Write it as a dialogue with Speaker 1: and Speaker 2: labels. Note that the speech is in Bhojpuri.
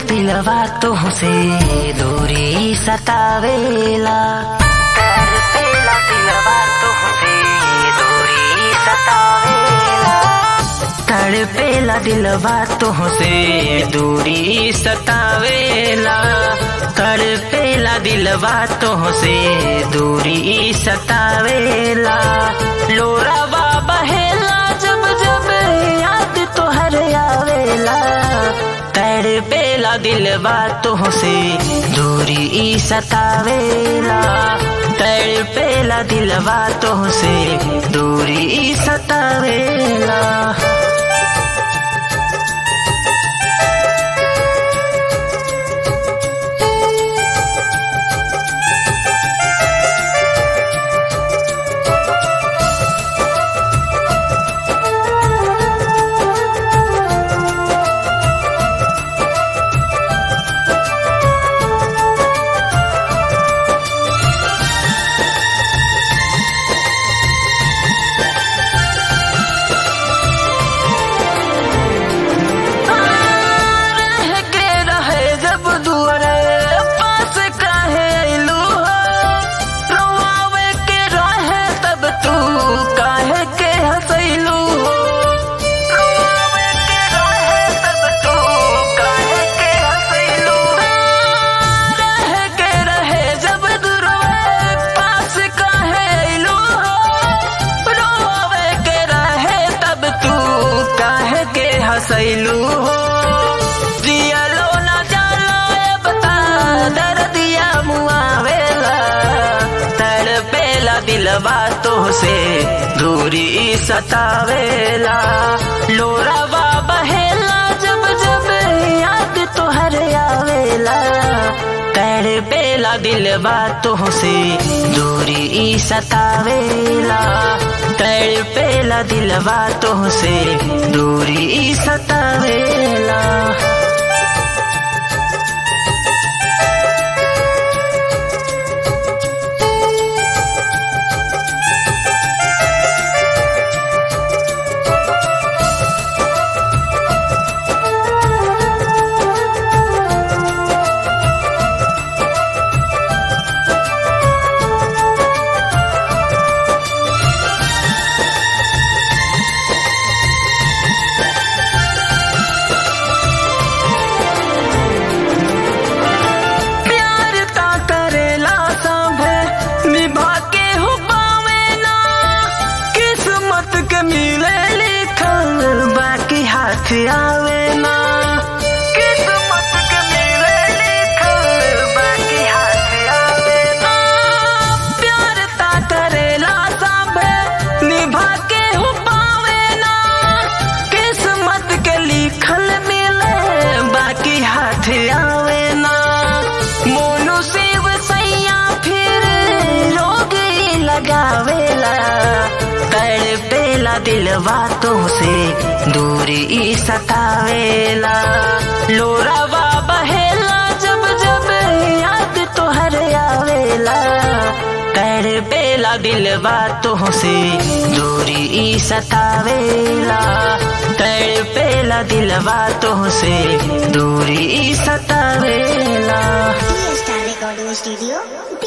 Speaker 1: दिलवा तुहसे दूरी सतावेला तड़पेला दिलवा तुहसे दूरी सतावेला तड़पेला दिलवा तुहसे दूरी सतावेला तड़पेला दिलवा तुहसे दूरी सतावेला लोरावा बहेला जब जब याद तोहर आवेला तड़पेला दिलवा तुहसे दूरी सतावेला तड़पेला दिलवा तुहसे दूरी सतावेला रह के रहे जब दुआरे पास काहे अइलू हो रोआवे के रहे तब तू काहे के हंसैलू हो रोआवे के रहे तब तू काहे के हंसैलू रह के रहे जब दुआरे पास काहे अइलू हो रोआवे के रहे तब तू काहे के हंसैलू हो जियलो ना जालो ए बता दर्दिया मुआवेला तड़पेला दिलवा तोहसे दूरी सतावेला लोरावा बहेला जब जब याद तोहर आवेला तड़पेला दिलवा तोहसे दूरी सतावेला तड़पेला दिलवा तोहसे दूरी सतावेला प्यार ता करेला सांभे निभा के हो पावे ना किस्मत के मिले लिखल बाकी हाथ आवे ना किस्मत के मिले लिखल बाकी हाथ आवे ना प्यार ता करेला सांभे निभा के हो पावे ना किस्मत के लिखल मिले बाकी हाथ आवे ना मोनू शिव सैया फिर रोग लगावेला तड़पेला दिलवा तो से दूरी सतावेला लोरावा बहेला जब जब याद तोहर आवेला तड़पेला दिलवा तो से दूरी सतावेला तड़पेला दिलवा तो से दूरी सतावेला
Speaker 2: Star Recording Studio,